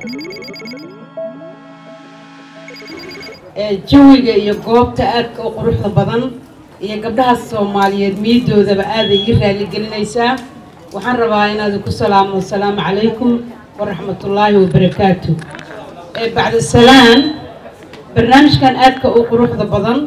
jawiga iyo goobta aadka u quruxda badan iyo gabdhaha soomaaliyeed miidoodaba aaday ii raaligelinaysaa waxaan rabaa inaad ku salaamo asalaamu calaykum waraxmatullaahi wabarakaatu bacda salaan barnaamijkan aadka u quruxda badan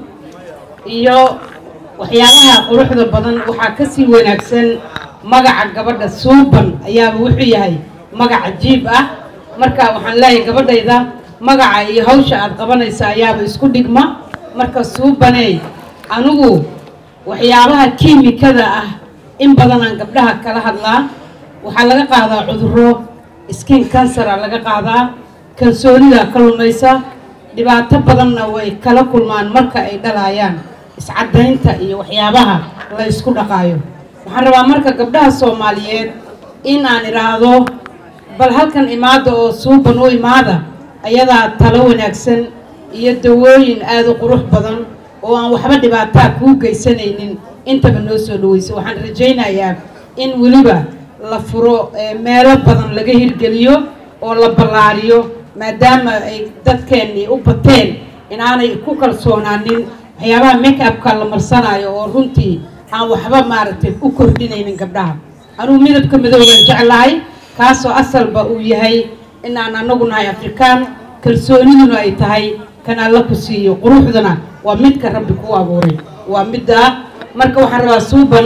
iyo waxyaabaha quruxda badan waxaa kasii wanaagsan magaca gabadha suuban ayaaba wuxuu yahay magaca jiib ah marka waxaan leeyahay gabadhayda magaca iyo hawsha aad qabanaysa ayaaba isku dhigma marka suubaney anigu waxyaabaha kiimikada ah in badanaan gabdhaha kala hadlaa waxaa laga qaadaa cuduro skin kansara laga qaadaa kalsoonida ka lumaysa dhibaato badanna way kala kulmaan marka ay dhalayaan iscadaynta iyo waxyaabaha la ysku dhaqaayo waxaan rabaa marka gabdhaha soomaaliyeed in aan idhaahdo bal halkan imaada oo suuban u imaada ayadaa talo wanaagsan iyo dawooyin aada u qurux badan oo aan waxba dhibaataa kuu geysanaynin intaba noo soo dhaweysa waxaan rajaynayaa in weliba la furo meelo badan laga hirgeliyo oo la ballaariyo maadaama ay dadkeennii u bateen inaanay ku kalsoonaanin waxyaabaha make upka la marsanaayo oo runtii aan waxba maaragtay u kordhinaynin gabdhaha anugu midabka madoogaan jeclahay kaasoo asalba uu yahay inaan anagu nahay afrikaan kalsooniduna ay tahay kan alla ku siiyo quruxduna waa midka rabbi ku abuuray waa middaa marka waxaan rabaa suuban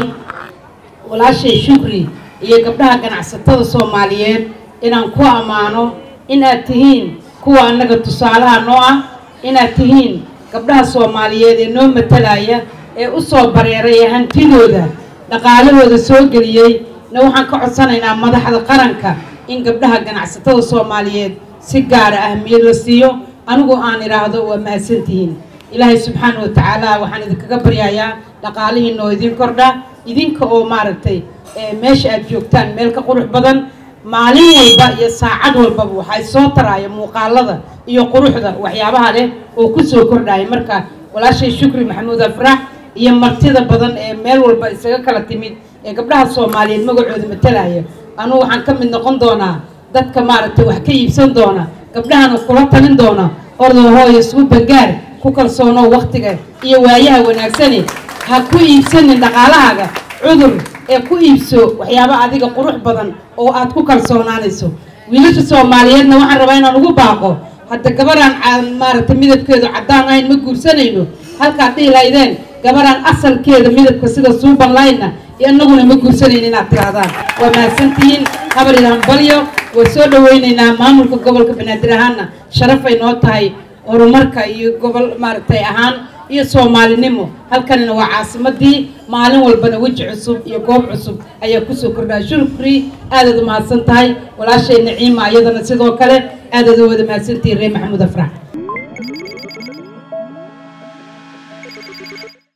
walaashay shukri iyo gabdhaha ganacsatada soomaaliyeed inaan ku ammaano inaad tihiin kuwa annaga tusaalaha noo ah inaad tihiin gabdhaha soomaaliyeed ee noo matalaya ee u soo bareeray ee hantidooda dhaqaalahooda soo geliyey na waxaan ka codsanaynaa madaxda qaranka in gabdhaha ganacsatada soomaaliyeed si gaara ahmiyad la siiyo anigu aan idhaahdo waa mahadsantihiin ilaahay subxaana wa tacaala waxaan idinkaga baryayaa dhaqaalihiina oo idin kordha idinka oo maaragtay meesha aad joogtaan meel ka qurux badan maalin walba iyo saacad walbaba waxay soo taraaya muuqaalada iyo quruxda waxyaabaha leh oo kusoo kordhaya marka walaashay shukri maxamuud afrax iyo martida badan ee meel walba isaga kala timid ee gabdhaha soomaaliyeed magacooda matalaya anugu waxaan ka mid noqon doonaa dadka maaragtay wax ka iibsan doona gabdhahana kula talin doona ordahooyo suu bangaar ku kalsoonoo waktiga iyo waayaha wanaagsane ha ku iibsanin dhaqaalahaaga cudur ee ku iibso waxyaaba adiga qurux badan oo aad ku kalsoonaanayso wiilasha soomaaliyeedna waxaan rabaa inaan ugu baaqo hadda gabaraan maaragtay midabkeedu caddaan ahayn ma guursanayno halkaad dhihi lahaydeen gabaraan asalkeeda midabka sida suuban lahaydna inaguna ma guursanayno inaad tirahdaan waa mahadsantihiin habar ilhaan balyo waa soo dhaweynaynaa maamulka gobolka banaadir ahaanna sharafay noo tahay horumarka iyo gobol maaragtay ahaan iyo soomaalinimo halkanina waa caasimadii maalin walbana weji cusub iyo goob cusub ayaa kusoo kordhaya shukri aadaad u mahadsan tahay walaashay naciima iyadana sidoo kale aadaad u wada mahadsantihiin reer maxamuud afrax